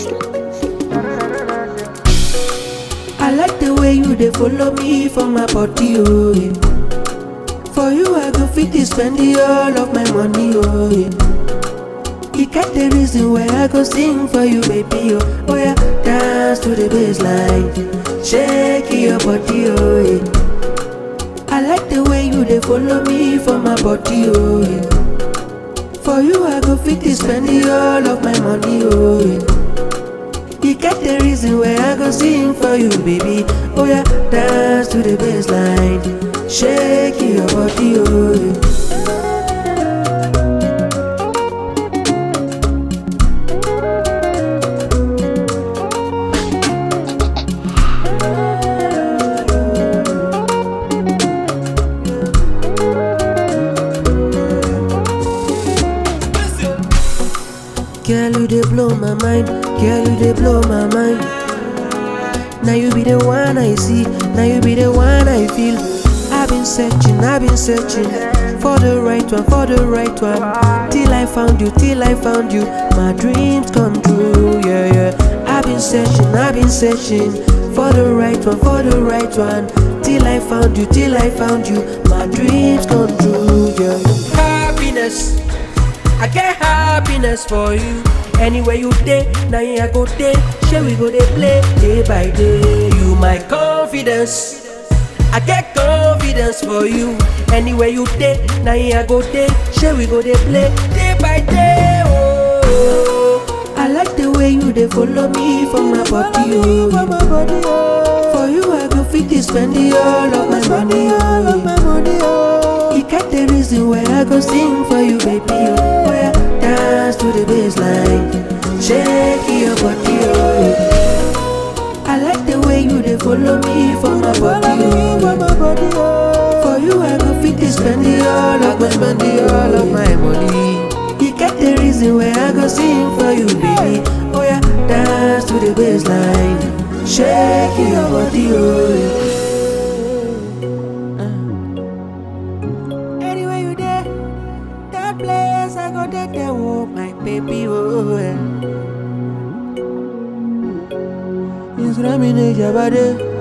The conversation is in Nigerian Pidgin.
I like the way you dey follow me for my body, oh yeah. For you, I go fit to spend the all of my money, oh yeah. You get the reason why I go sing for you, baby, oh, oh yeah. Dance to the bassline, shake your body, oh yeah. I like the way you dey follow me for my body, oh yeah. For you, I go fit to spend the all of my money, oh yeah. You get the reason why I go sing for you, baby. Oh yeah, dance to the bassline, shake your body, oh yeah. Girl, you dey blow my mind. Girl, you dey blow my mind. Now you be the one I see. Now you be the one I feel. I've been searching, I've been searching for the right one, for the right one. Till I found you, till I found you. My dreams come true, yeah, yeah. I've been searching, I've been searching for the right one, for the right one. Till I found you, till I found you. My dreams come true, yeah. Happiness. I get happiness for you. Anywhere you day, now I go day. Shall we go dey play day by day? You my confidence. I get confidence for you. Anywhere you day, now I go day. Shall we go dey play day by day? Oh, I like the way you dey follow me for my body. Oh, for you I go fit to spend the all of my money. Oh, you get the reason why I go sing for you, baby. Oh, oh yeah, dance to the bassline, shake your body. Oh, I like the way you dey follow me for my body. Oh, for you I go fit to spend the all of my spend the all of my money. You get the reason why I go sing for you, baby. Oh yeah, dance to the bassline, shake your body. Oh. yeah. Anywhere you there, that place I go there, there, oh my baby, oh yeah. Instagram in Jabade.